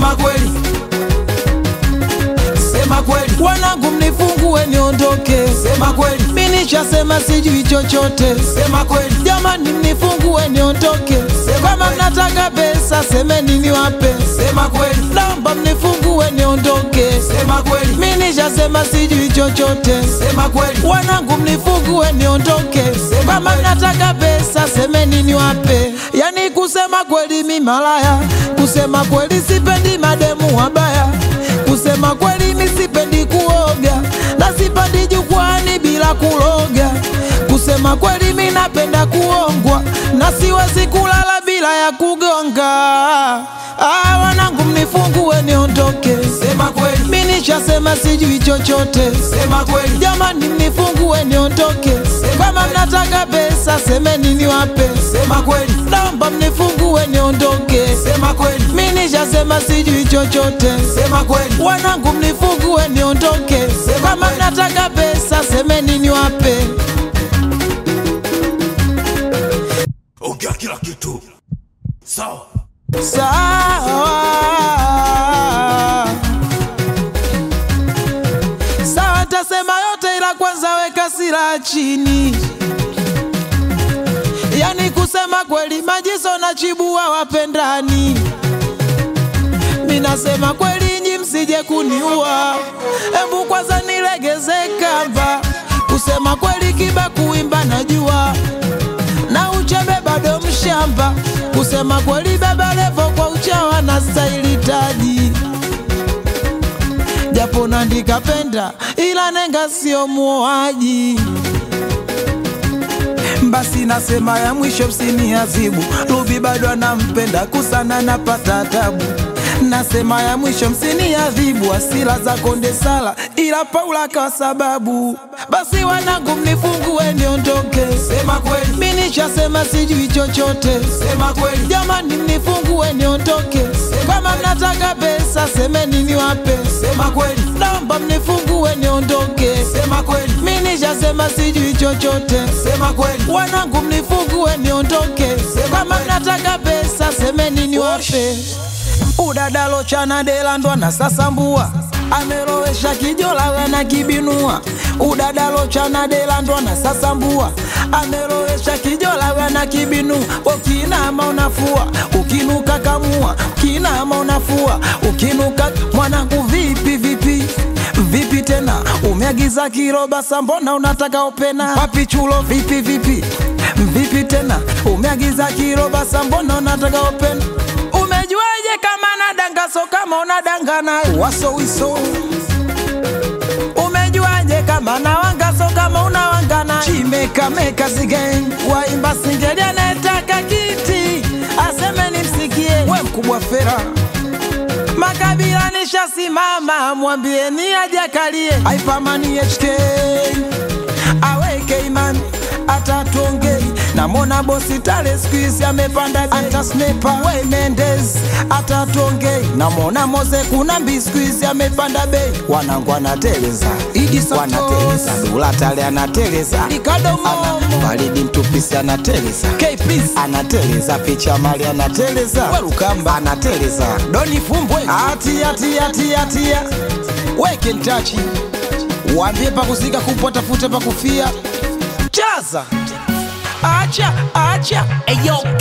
sema kweli, sema kweli, wanangu mnifungue niondoke, sema kweli, mi nishasema sijui chochote, sema kweli, jamani mnifungue niondoke, Sema kama kweli. mnataka pesa semeni niwape, sema kweli, naomba mnifungue niondoke, sema kweli, mi nishasema sijui chochote, sema kweli, wanangu mnifungue niondoke, Sema kama kweli. mnataka pesa semeni niwape. Yani kusema kweli mi malaya, kusema kweli sipendi mademu wabaya, kusema kweli mi sipendi kuoga na sipendi jukwani bila kuloga, kusema kweli mi napenda kuongwa na siwezi kulala bila ya kugonga. Ah, wanangu mnifungue niondoke, sema kweli, mi nishasema sijui chochote sema kweli, Jamani mnifungue niondoke, kama mnataka pesa semeni niwape, sema kweli, naomba mnifungue niondoke, sema kweli, mi nishasema sijui chochote, sema kweli, wanangu mnifungue niondoke, kama kweli. mnataka pesa semeni niwape. ongea kila kitu sawa Sawa sawa, tasema yote, ila kwanza weka silaha chini. Yani kusema kweli, Majiso na Chibua wapendani. Mi nasema kweli, nyi msije kuniua, embu kwanza nilegeze kamba. Kusema kweli, Kiba kuimba najua na uchebe bado mshamba. Kusema kweli, Baba Levo kwa uchawa na staili taji, japo nandika penda, ila nenga sio muoaji. Basi nasema ya mwisho msiniazibu, Ruby bado anampenda kusana, napata tabu. Nasema ya mwisho msiniadhibu, asila za konde sala, ila Paula kwa sababu. Basi wanangu mnifungue niondoke, sema kweli, mi nishasema sijui chochote. sema kweli, Jamani mnifungue niondoke, kama mnataka pesa semeni niwape, sema kweli, naomba mnifungue niondoke, sema kweli, mi nishasema sijui chochote. sema kweli, Wanangu mnifungue niondoke, kama mnataka pesa semeni niwape. Udadalo chana delandwa na sasambua amelowesha kijola wena kibinua udadalo chana delandwa na sasambua amelowesha kijola wena kibinu ukinama unafua ukinuka kamua ukinama unafua ukinuka mwanangu vipi vipi vipi tena umeagiza kiroba sambona unataka opena wapi chulo vipi vipi vipi tena umeagiza kiroba sambona unataka opena umejuaje kama nadanga so kama unadanga naye waso wiso umejuaje kama nawanga so kama unawanga naye chimekameka sigen waimba singeli anayetaka kiti aseme nimsikie we mkubwa fera makabila nishasimama mwambieni ajakalie aipamani HK aweke imani atatuongei namona bosi tale skuizi amepanda bei. anta snepa we Mendes atatuongei namona moze kuna mbi skuizi amepanda bei wanangu anateleza Idi Santos. wanateleza dula tale anateleza Ricardo Momo. Ana- baridi mtupisi anateleza K please, anateleza picha mali anateleza Werukamba. anateleza Doni Fumbwe, atia tia tia tia weke ntachi, waambie pakusika kupwa, tafute pakufia, chaza, acha acha, eyo